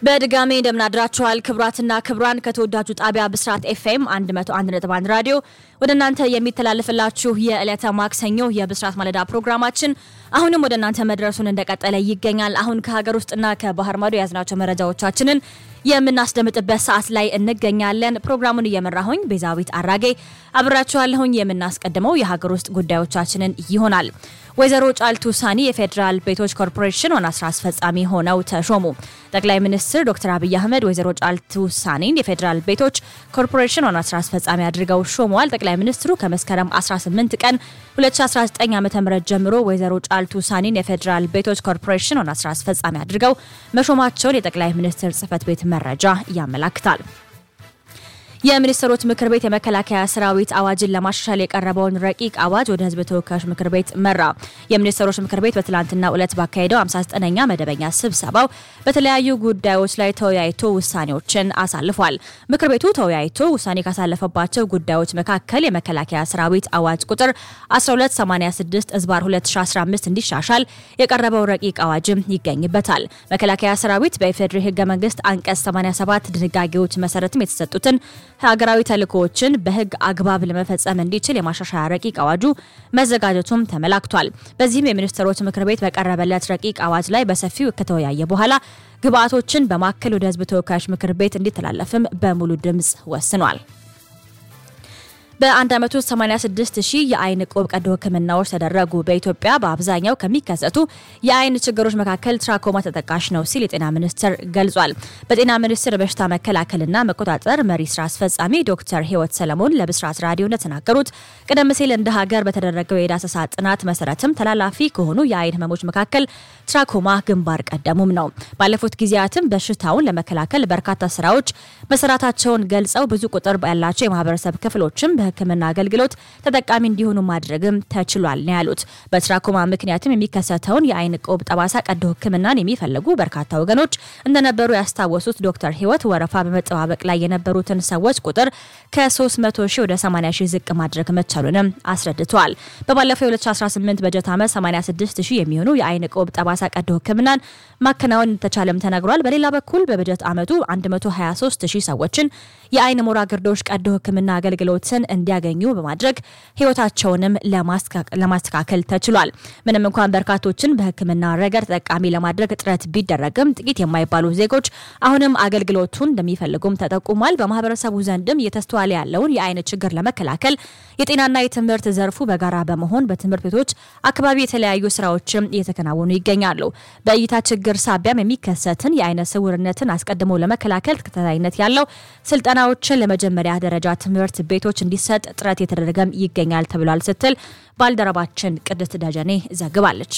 በድጋሚ እንደምናድራችኋል ክብራትና ክብራን ከተወዳጁ ጣቢያ ብስራት ኤፍኤም 101.1 ራዲዮ ወደ እናንተ የሚተላለፍላችሁ የዕለተ ማክሰኞ የብስራት ማለዳ ፕሮግራማችን አሁንም ወደ እናንተ መድረሱን እንደቀጠለ ይገኛል። አሁን ከሀገር ውስጥና ከባህር ማዶ የያዝናቸው መረጃዎቻችንን የምናስደምጥበት ሰዓት ላይ እንገኛለን። ፕሮግራሙን እየመራሁኝ ቤዛዊት አራጌ አብራችኋለሁኝ። የምናስቀድመው የሀገር ውስጥ ጉዳዮቻችንን ይሆናል። ወይዘሮ ጫልቱ ሳኒ የፌዴራል ቤቶች ኮርፖሬሽን ዋና ስራ አስፈጻሚ ሆነው ተሾሙ። ጠቅላይ ሚኒስትር ዶክተር አብይ አህመድ ወይዘሮ ጫልቱ ሳኒን የፌዴራል ቤቶች ኮርፖሬሽን ዋና ስራ አስፈጻሚ አድርገው ሾመዋል። ጠቅላይ ሚኒስትሩ ከመስከረም 18 ቀን 2019 ዓ.ም ጀምሮ ወይዘሮ ጫልቱ ሳኒን የፌዴራል ቤቶች ኮርፖሬሽን ዋና ስራ አስፈጻሚ አድርገው መሾማቸውን የጠቅላይ ሚኒስትር ጽህፈት ቤት መረጃ ያመላክታል። የሚኒስትሮች ምክር ቤት የመከላከያ ሰራዊት አዋጅን ለማሻሻል የቀረበውን ረቂቅ አዋጅ ወደ ህዝብ ተወካዮች ምክር ቤት መራ። የሚኒስትሮች ምክር ቤት በትላንትናው ዕለት ባካሄደው 59ኛ መደበኛ ስብሰባው በተለያዩ ጉዳዮች ላይ ተወያይቶ ውሳኔዎችን አሳልፏል። ምክር ቤቱ ተወያይቶ ውሳኔ ካሳለፈባቸው ጉዳዮች መካከል የመከላከያ ሰራዊት አዋጅ ቁጥር 1286 እዝባር 2015 እንዲሻሻል የቀረበው ረቂቅ አዋጅም ይገኝበታል። መከላከያ ሰራዊት በኢፌዴሪ ህገ መንግስት አንቀጽ 87 ድንጋጌዎች መሰረትም የተሰጡትን ሀገራዊ ተልእኮዎችን በህግ አግባብ ለመፈጸም እንዲችል የማሻሻያ ረቂቅ አዋጁ መዘጋጀቱም ተመላክቷል። በዚህም የሚኒስትሮች ምክር ቤት በቀረበለት ረቂቅ አዋጅ ላይ በሰፊው ከተወያየ በኋላ ግብአቶችን በማከል ወደ ህዝብ ተወካዮች ምክር ቤት እንዲተላለፍም በሙሉ ድምፅ ወስኗል። በአንድ ዓመት ውስጥ 86 ሺህ የአይን ቆብ ቀዶ ህክምናዎች ተደረጉ። በኢትዮጵያ በአብዛኛው ከሚከሰቱ የአይን ችግሮች መካከል ትራኮማ ተጠቃሽ ነው ሲል የጤና ሚኒስቴር ገልጿል። በጤና ሚኒስቴር በሽታ መከላከልና መቆጣጠር መሪ ስራ አስፈጻሚ ዶክተር ህይወት ሰለሞን ለብስራት ራዲዮ እንደተናገሩት ቀደም ሲል እንደ ሀገር በተደረገው የዳሰሳ ጥናት መሰረትም ተላላፊ ከሆኑ የአይን ህመሞች መካከል ትራኮማ ግንባር ቀደሙም ነው። ባለፉት ጊዜያትም በሽታውን ለመከላከል በርካታ ስራዎች መሰራታቸውን ገልጸው ብዙ ቁጥር ያላቸው የማህበረሰብ ክፍሎችም በህክምና አገልግሎት ተጠቃሚ እንዲሆኑ ማድረግም ተችሏል ነው ያሉት። በትራኮማ ምክንያትም የሚከሰተውን የአይን ቆብ ጠባሳ ቀዶ ህክምናን የሚፈልጉ በርካታ ወገኖች እንደነበሩ ያስታወሱት ዶክተር ህይወት ወረፋ በመጠባበቅ ላይ የነበሩትን ሰዎች ቁጥር ከ300 ሺህ ወደ 80 ሺህ ዝቅ ማድረግ መቻሉንም አስረድተዋል። በባለፈው የ2018 በጀት ዓመት 86 ሺህ የሚሆኑ የአይን ቆብ ጠባሳ ቀዶ ህክምናን ማከናወን እንደተቻለም ተነግሯል። በሌላ በኩል በበጀት ዓመቱ 123 ሺህ ሰዎችን የአይን ሞራ ግርዶሽ ቀዶ ህክምና አገልግሎትን እንዲያገኙ በማድረግ ህይወታቸውንም ለማስተካከል ተችሏል። ምንም እንኳን በርካቶችን በህክምና ረገድ ተጠቃሚ ለማድረግ ጥረት ቢደረግም ጥቂት የማይባሉ ዜጎች አሁንም አገልግሎቱን እንደሚፈልጉም ተጠቁሟል። በማህበረሰቡ ዘንድም እየተስተዋለ ያለውን የአይን ችግር ለመከላከል የጤናና የትምህርት ዘርፉ በጋራ በመሆን በትምህርት ቤቶች አካባቢ የተለያዩ ስራዎችም እየተከናወኑ ይገኛሉ። በእይታ ችግር ሳቢያም የሚከሰትን የአይነ ስውርነትን አስቀድሞ ለመከላከል ተከታታይነት ያለው ስልጠናዎችን ለመጀመሪያ ደረጃ ትምህርት ቤቶች እንዲሰጥ ጥረት የተደረገም ይገኛል ተብሏል ስትል ባልደረባችን ቅድስት ደጀኔ ዘግባለች።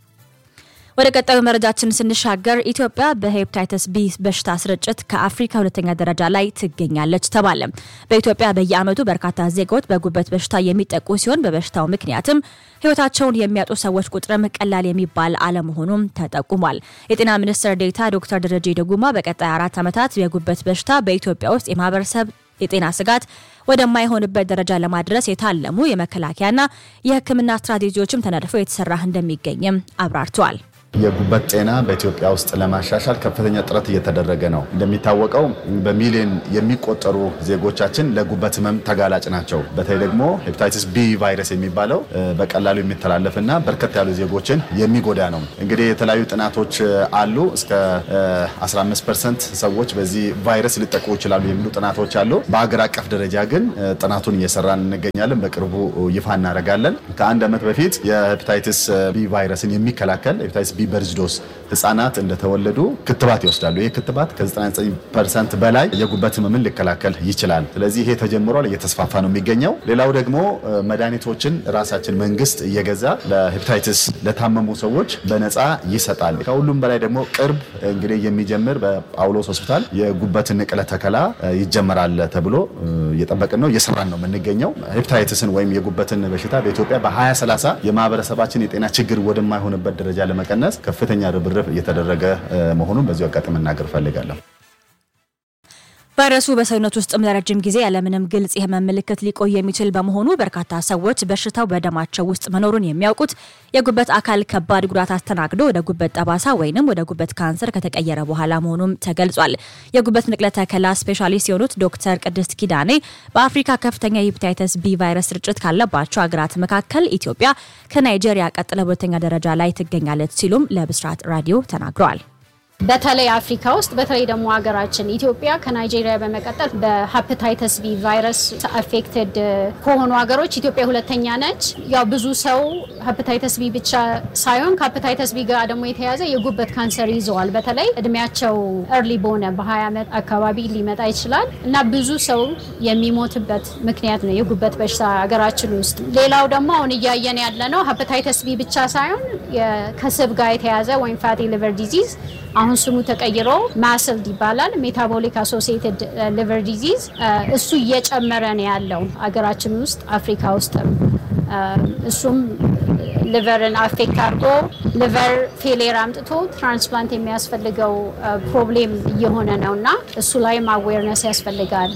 ወደ ቀጣዩ መረጃችን ስንሻገር ኢትዮጵያ በሄፕታይተስ ቢ በሽታ ስርጭት ከአፍሪካ ሁለተኛ ደረጃ ላይ ትገኛለች ተባለ። በኢትዮጵያ በየዓመቱ በርካታ ዜጎች በጉበት በሽታ የሚጠቁ ሲሆን በበሽታው ምክንያትም ህይወታቸውን የሚያጡ ሰዎች ቁጥርም ቀላል የሚባል አለመሆኑም ተጠቁሟል። የጤና ሚኒስትር ዴኤታ ዶክተር ደረጀ ደጉማ በቀጣይ አራት ዓመታት የጉበት በሽታ በኢትዮጵያ ውስጥ የማህበረሰብ የጤና ስጋት ወደማይሆንበት ደረጃ ለማድረስ የታለሙ የመከላከያና የሕክምና ስትራቴጂዎችም ተነድፈው የተሰራ እንደሚገኝም አብራርተዋል። የጉበት ጤና በኢትዮጵያ ውስጥ ለማሻሻል ከፍተኛ ጥረት እየተደረገ ነው። እንደሚታወቀው በሚሊዮን የሚቆጠሩ ዜጎቻችን ለጉበት ህመም ተጋላጭ ናቸው። በተለይ ደግሞ ሄፓታይቲስ ቢ ቫይረስ የሚባለው በቀላሉ የሚተላለፍና በርከት ያሉ ዜጎችን የሚጎዳ ነው። እንግዲህ የተለያዩ ጥናቶች አሉ። እስከ 15 ፐርሰንት ሰዎች በዚህ ቫይረስ ሊጠቁ ይችላሉ የሚሉ ጥናቶች አሉ። በሀገር አቀፍ ደረጃ ግን ጥናቱን እየሰራን እንገኛለን። በቅርቡ ይፋ እናደርጋለን። ከአንድ ዓመት በፊት የሄፓታይቲስ ቢ ቫይረስን የሚከላከል ሄፓታይቲስ ቢ በርዝዶስ ህጻናት እንደተወለዱ ክትባት ይወስዳሉ። ይህ ክትባት ከ99 ፐርሰንት በላይ የጉበት ህመምን ሊከላከል ይችላል። ስለዚህ ይሄ ተጀምሯል፣ እየተስፋፋ ነው የሚገኘው። ሌላው ደግሞ መድኃኒቶችን ራሳችን መንግስት እየገዛ ለሄፓታይትስ ለታመሙ ሰዎች በነፃ ይሰጣል። ከሁሉም በላይ ደግሞ ቅርብ እንግዲህ የሚጀምር በጳውሎስ ሆስፒታል የጉበት ንቅለ ተከላ ይጀመራል ተብሎ እየጠበቅን ነው፣ እየሰራን ነው የምንገኘው። ሄፓታይትስን ወይም የጉበትን በሽታ በኢትዮጵያ በ2030 የማህበረሰባችን የጤና ችግር ወደማይሆንበት ደረጃ ለመቀነስ ከፍተኛ ርብርብ እየተደረገ መሆኑን በዚሁ አጋጣሚ መናገር እፈልጋለሁ። ቫይረሱ በሰውነት ውስጥም ለረጅም ጊዜ ያለምንም ግልጽ የህመም ምልክት ሊቆይ የሚችል በመሆኑ በርካታ ሰዎች በሽታው በደማቸው ውስጥ መኖሩን የሚያውቁት የጉበት አካል ከባድ ጉዳት አስተናግዶ ወደ ጉበት ጠባሳ ወይንም ወደ ጉበት ካንሰር ከተቀየረ በኋላ መሆኑም ተገልጿል። የጉበት ንቅለ ተከላ ስፔሻሊስት የሆኑት ዶክተር ቅድስት ኪዳኔ በአፍሪካ ከፍተኛ የሄፓታይተስ ቢ ቫይረስ ስርጭት ካለባቸው ሀገራት መካከል ኢትዮጵያ ከናይጄሪያ ቀጥላ በሁለተኛ ደረጃ ላይ ትገኛለች ሲሉም ለብስራት ራዲዮ ተናግረዋል። በተለይ አፍሪካ ውስጥ በተለይ ደግሞ ሀገራችን ኢትዮጵያ ከናይጄሪያ በመቀጠል በሀፕታይተስ ቢ ቫይረስ አፌክትድ ከሆኑ ሀገሮች ኢትዮጵያ ሁለተኛ ነች። ያው ብዙ ሰው ሀፕታይተስ ቢ ብቻ ሳይሆን ከሀፕታይተስ ቢ ጋር ደግሞ የተያዘ የጉበት ካንሰር ይዘዋል። በተለይ እድሜያቸው እርሊ በሆነ በ20 ዓመት አካባቢ ሊመጣ ይችላል እና ብዙ ሰው የሚሞትበት ምክንያት ነው የጉበት በሽታ ሀገራችን ውስጥ። ሌላው ደግሞ አሁን እያየን ያለ ነው ሀፕታይተስ ቢ ብቻ ሳይሆን ከስብ ጋር የተያዘ ወይም ፋቲ ሊቨር ዲዚዝ አሁን ስሙ ተቀይሮ ማስልድ ይባላል። ሜታቦሊክ አሶሲየትድ ሊቨር ዲዚዝ እሱ እየጨመረ ነው ያለው አገራችን ውስጥ አፍሪካ ውስጥም እሱም ሊቨርን አፌክት አድርጎ ሊቨር ፌሌር አምጥቶ ትራንስፕላንት የሚያስፈልገው ፕሮብሌም እየሆነ ነው እና እሱ ላይም አዌርነስ ያስፈልጋል።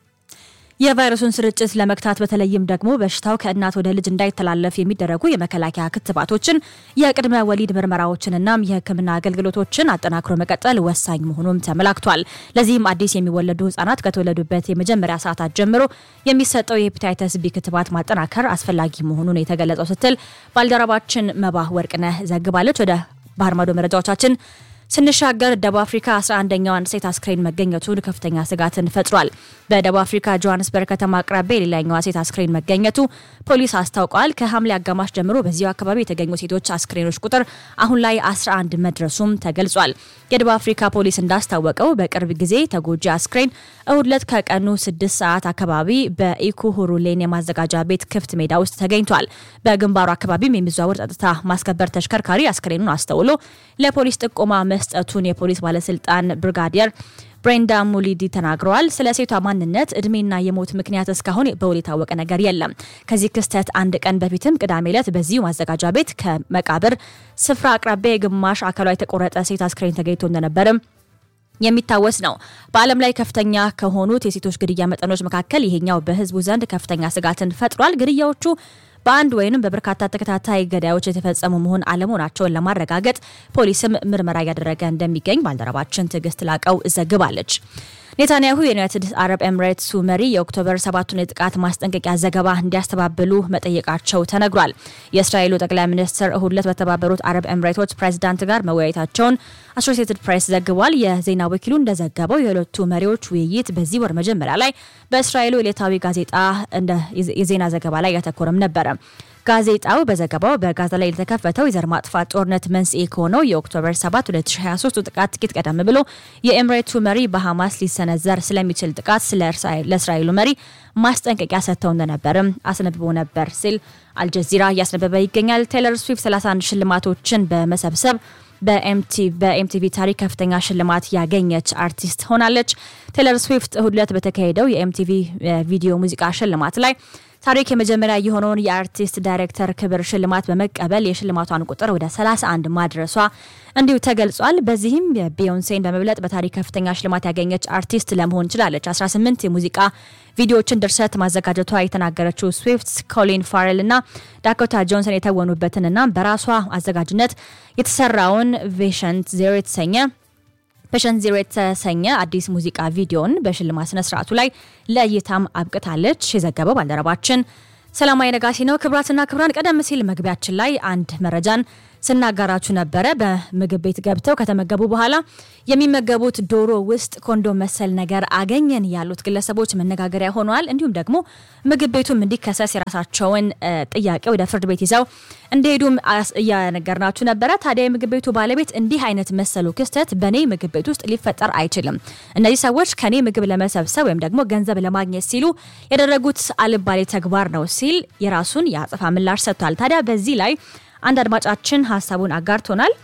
የቫይረሱን ስርጭት ለመግታት በተለይም ደግሞ በሽታው ከእናት ወደ ልጅ እንዳይተላለፍ የሚደረጉ የመከላከያ ክትባቶችን፣ የቅድመ ወሊድ ምርመራዎችንና የሕክምና አገልግሎቶችን አጠናክሮ መቀጠል ወሳኝ መሆኑም ተመላክቷል። ለዚህም አዲስ የሚወለዱ ህጻናት ከተወለዱበት የመጀመሪያ ሰዓታት ጀምሮ የሚሰጠው የሄፓታይተስ ቢ ክትባት ማጠናከር አስፈላጊ መሆኑን የተገለጸው ስትል ባልደረባችን መባህ ወርቅነህ ዘግባለች። ወደ ባህር ማዶ መረጃዎቻችን ስንሻገር ደቡብ አፍሪካ 11ኛዋን ሴት አስክሬን መገኘቱን ከፍተኛ ስጋትን ፈጥሯል። በደቡብ አፍሪካ ጆሃንስበርግ ከተማ አቅራቢያ የሌላኛዋ ሴት አስክሬን መገኘቱ ፖሊስ አስታውቋል። ከሐምሌ አጋማሽ ጀምሮ በዚሁ አካባቢ የተገኙ ሴቶች አስክሬኖች ቁጥር አሁን ላይ 11 መድረሱም ተገልጿል። የደቡብ አፍሪካ ፖሊስ እንዳስታወቀው በቅርብ ጊዜ ተጎጂ አስክሬን እሁድ ዕለት ከቀኑ 6 ሰዓት አካባቢ በኢኩሁሩ ሌን የማዘጋጃ ቤት ክፍት ሜዳ ውስጥ ተገኝቷል። በግንባሩ አካባቢም የሚዘዋወር ጸጥታ ማስከበር ተሽከርካሪ አስክሬኑን አስተውሎ ለፖሊስ ጥቆማ መስጠቱን የፖሊስ ባለስልጣን ብርጋዲየር ብሬንዳ ሙሊዲ ተናግረዋል። ስለ ሴቷ ማንነት፣ እድሜና የሞት ምክንያት እስካሁን በውል የታወቀ ነገር የለም። ከዚህ ክስተት አንድ ቀን በፊትም ቅዳሜ ዕለት በዚሁ ማዘጋጃ ቤት ከመቃብር ስፍራ አቅራቢያ የግማሽ አካሏ የተቆረጠ ሴት አስክሬን ተገኝቶ እንደነበርም የሚታወስ ነው። በዓለም ላይ ከፍተኛ ከሆኑት የሴቶች ግድያ መጠኖች መካከል ይሄኛው በሕዝቡ ዘንድ ከፍተኛ ስጋትን ፈጥሯል። ግድያዎቹ በአንድ ወይንም በበርካታ ተከታታይ ገዳዮች የተፈጸሙ መሆን አለመሆናቸውን ለማረጋገጥ ፖሊስም ምርመራ እያደረገ እንደሚገኝ ባልደረባችን ትዕግስት ላቀው ዘግባለች። ኔታንያሁ የዩናይትድ አረብ ኤምሬትሱ መሪ የኦክቶበር ሰባቱን የጥቃት ማስጠንቀቂያ ዘገባ እንዲያስተባብሉ መጠየቃቸው ተነግሯል። የእስራኤሉ ጠቅላይ ሚኒስትር እሁድ ዕለት በተባበሩት አረብ ኤምሬቶች ፕሬዚዳንት ጋር መወያየታቸውን አሶሲየትድ ፕሬስ ዘግቧል። የዜና ወኪሉ እንደዘገበው የሁለቱ መሪዎች ውይይት በዚህ ወር መጀመሪያ ላይ በእስራኤሉ ዕለታዊ ጋዜጣ እንደ የዜና ዘገባ ላይ ያተኮረም ነበረ። ጋዜጣው በዘገባው በጋዛ ላይ የተከፈተው የዘር ማጥፋት ጦርነት መንስኤ ከሆነው የኦክቶበር 7 2023 ጥቃት ጥቂት ቀደም ብሎ የኤምሬቱ መሪ በሐማስ ሊሰነዘር ስለሚችል ጥቃት ለእስራኤሉ መሪ ማስጠንቀቂያ ሰጥተው እንደነበርም አስነብቦ ነበር ሲል አልጀዚራ እያስነበበ ይገኛል። ቴይለር ስዊፍት 31 ሽልማቶችን በመሰብሰብ በኤምቲቪ ታሪክ ከፍተኛ ሽልማት ያገኘች አርቲስት ሆናለች። ቴይለር ስዊፍት እሁድ ዕለት በተካሄደው የኤምቲቪ ቪዲዮ ሙዚቃ ሽልማት ላይ ታሪክ የመጀመሪያ የሆነውን የአርቲስት ዳይሬክተር ክብር ሽልማት በመቀበል የሽልማቷን ቁጥር ወደ 31 ማድረሷ እንዲሁ ተገልጿል። በዚህም የቢዮንሴን በመብለጥ በታሪክ ከፍተኛ ሽልማት ያገኘች አርቲስት ለመሆን ችላለች። 18 የሙዚቃ ቪዲዮዎችን ድርሰት ማዘጋጀቷ የተናገረችው ስዊፍት ኮሊን ፋሬል እና ዳኮታ ጆንሰን የተወኑበትንና በራሷ አዘጋጅነት የተሰራውን ቬሸንት ዜሮ የተሰኘ ፔሸንት ዜሮ የተሰኘ አዲስ ሙዚቃ ቪዲዮን በሽልማት ስነ ስርዓቱ ላይ ለእይታም አብቅታለች። የዘገበው ባልደረባችን ሰላማዊ ነጋሲ ነው። ክብራትና ክብራን፣ ቀደም ሲል መግቢያችን ላይ አንድ መረጃን ስናጋራችሁ ነበረ። በምግብ ቤት ገብተው ከተመገቡ በኋላ የሚመገቡት ዶሮ ውስጥ ኮንዶም መሰል ነገር አገኘን ያሉት ግለሰቦች መነጋገሪያ ሆነዋል። እንዲሁም ደግሞ ምግብ ቤቱም እንዲከሰስ የራሳቸውን ጥያቄ ወደ ፍርድ ቤት ይዘው እንደሄዱም እያነገርናችሁ ነበረ። ታዲያ የምግብ ቤቱ ባለቤት እንዲህ አይነት መሰሉ ክስተት በእኔ ምግብ ቤት ውስጥ ሊፈጠር አይችልም፣ እነዚህ ሰዎች ከኔ ምግብ ለመሰብሰብ ወይም ደግሞ ገንዘብ ለማግኘት ሲሉ ያደረጉት አልባሌ ተግባር ነው ሲል የራሱን የአጸፋ ምላሽ ሰጥቷል። ታዲያ በዚህ ላይ አንድ አድማጫችን ሀሳቡን አጋርቶናል።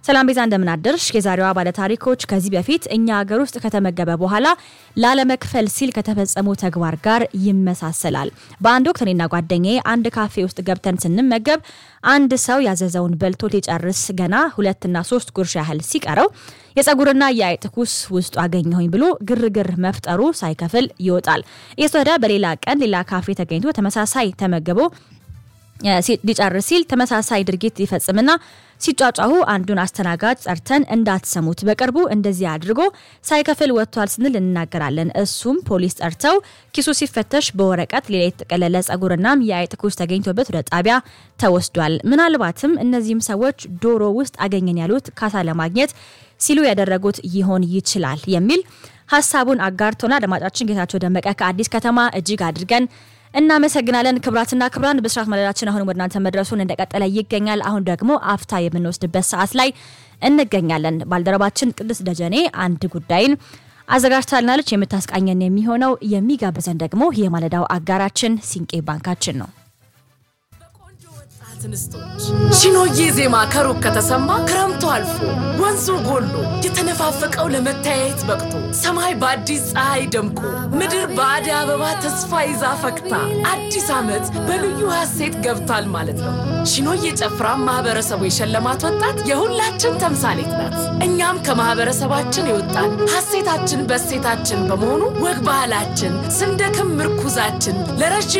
ሰላም ቤዛ እንደምናደርሽ። የዛሬዋ ባለታሪኮች ከዚህ በፊት እኛ ሀገር ውስጥ ከተመገበ በኋላ ላለመክፈል ሲል ከተፈጸሙ ተግባር ጋር ይመሳሰላል። በአንድ ወቅት እኔና ጓደኛዬ አንድ ካፌ ውስጥ ገብተን ስንመገብ አንድ ሰው ያዘዘውን በልቶ ሊጨርስ ገና ሁለትና ሶስት ጉርሻ ያህል ሲቀረው የጸጉርና የአይጥ ኩስ ውስጡ አገኘሁኝ ብሎ ግርግር መፍጠሩ ሳይከፍል ይወጣል። እየተወደ በሌላ ቀን ሌላ ካፌ ተገኝቶ ተመሳሳይ ተመግቦ ሊጨርስ ሲል ተመሳሳይ ድርጊት ሊፈጽምና ሲጫጫሁ አንዱን አስተናጋጅ ጠርተን እንዳትሰሙት በቅርቡ እንደዚህ አድርጎ ሳይከፍል ወጥቷል ስንል እንናገራለን። እሱም ፖሊስ ጠርተው ኪሱ ሲፈተሽ በወረቀት ሌላ የተጠቀለለ ጸጉርናም የአይጥ ኩስ ተገኝቶበት ወደ ጣቢያ ተወስዷል። ምናልባትም እነዚህም ሰዎች ዶሮ ውስጥ አገኘን ያሉት ካሳ ለማግኘት ሲሉ ያደረጉት ይሆን ይችላል የሚል ሀሳቡን አጋርቶና አድማጫችን ጌታቸው ደመቀ ከአዲስ ከተማ እጅግ አድርገን እናመሰግናለን። ክብራትና ክብራን ብስራት መደዳችን አሁን ወደ እናንተ መድረሱን እንደቀጠለ ይገኛል። አሁን ደግሞ አፍታ የምንወስድበት ሰዓት ላይ እንገኛለን። ባልደረባችን ቅድስት ደጀኔ አንድ ጉዳይን አዘጋጅታልናለች። የምታስቃኘን የሚሆነው የሚጋብዘን ደግሞ የማለዳው አጋራችን ሲንቄ ባንካችን ነው። እንስቶች ሺኖዬ ዜማ ከሩቅ ከተሰማ ክረምቱ አልፎ ወንዙ ጎሎ የተነፋፈቀው ለመተያየት በቅቶ ሰማይ በአዲስ ፀሐይ ደምቆ ምድር በአደይ አበባ ተስፋ ይዛ ፈክታ አዲስ ዓመት በልዩ ሐሴት ገብቷል ማለት ነው። ሺኖዬ ጨፍራ ማህበረሰቡ የሸለማት ወጣት የሁላችን ተምሳሌት ናት። እኛም ከማህበረሰባችን የወጣን ሐሴታችን በሴታችን በመሆኑ ወግ ባህላችን ስንደክም ምርኩዛችን ለረዥም